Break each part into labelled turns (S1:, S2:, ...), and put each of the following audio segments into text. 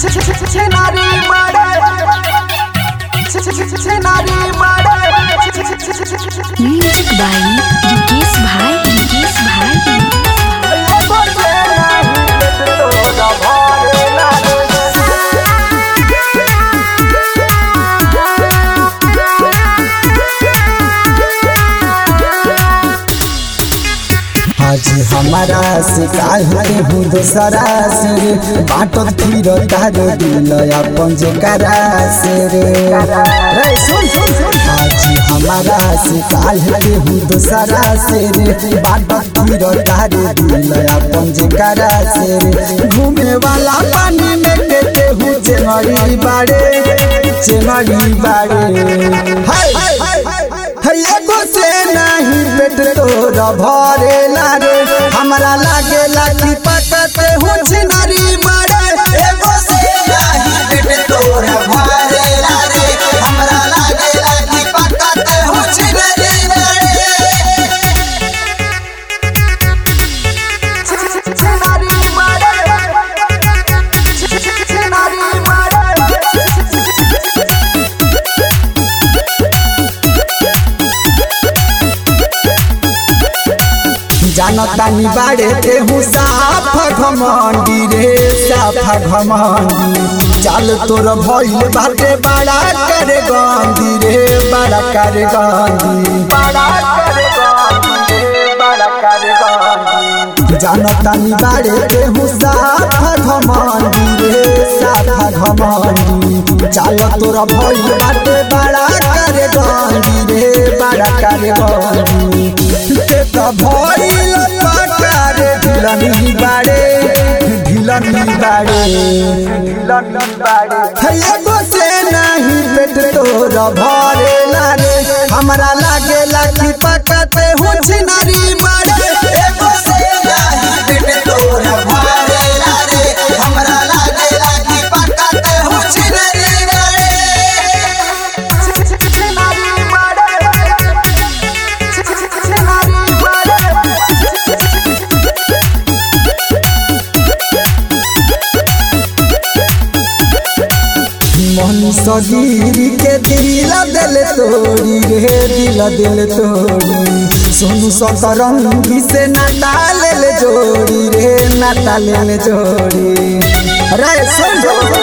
S1: छिनारी मारे छिनारी मारे
S2: म्यूजिक बाई युकेश भाई युकेश भाई
S3: आज हमारा शिकार हूँ दोसरा से रे बाटत फिर तारो दिल अपन जे करा से रे रे सुन सुन सुन आज हमारा शिकार हूँ दोसरा से रे बाटत फिर तारो दिल अपन जे करा से रे घूमे वाला पानी में केते हूँ चेमरी बाड़े चेमरी बाड़े हाय हाय एगो से नहीं पेट तोर भरेला रे हमरा लागे लागी पकते हूँ छिनारी मारे एगो से नहीं पेट तोर भरेला रे हमरा लागे लागी पकते हूँ छिनारी मारे
S1: छिनारी मारे छिनारी मारे
S3: जानतानी बाड़े के हूँ साफा घमंडी रे साफा घमंडी चाल तोर भइल बाटे बड़ा करे गंदी रे बड़ा करे गंदी
S1: बड़ा करे गांधी बड़ा करे गांधी
S3: जानतानी बाड़े के हूँ साफा घमंडी रे साफा घमंडी चाल तोर भइल बाटे बड़ा करे गंदी रे बड़ा करे गंदी ते त भइल पकारे ढिलनी बाड़े ढिलनी बाड़े
S1: लंदन बाड़ी
S3: एगो से नहीं पेट तोर भरेला रे हमरा लागे लागी पकते हूँ छिनारी मारे एगो से नहीं पेट तोर भरेला रे हमरा लागे लागी पकते हूँ छिनारी मारे
S1: छिनारी मारे छिनारी मारे
S3: मन सगीरी के दिल दिल तोड़ी रे दिल दिल तोड़ी सोनू सतरंगी से नाता ले ले जोड़ी रे नाता ले ले जोड़ी रे सुन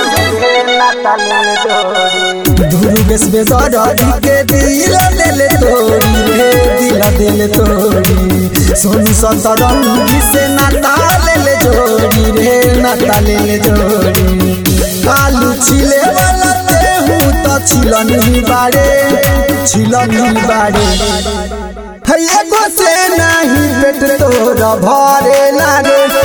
S3: धुरु बेस बेदरदी के दिल दिल तोड़ी रे दिल दिल तोड़ी सोनू सतरंगी से नाता ले ले जोड़ी रे नाता ले ले जोड़ी आलू छिले वाला तेहू तो छिलनी बाड़े छिलनी बाड़े है एगो से नहीं पेट तोर भरे लागे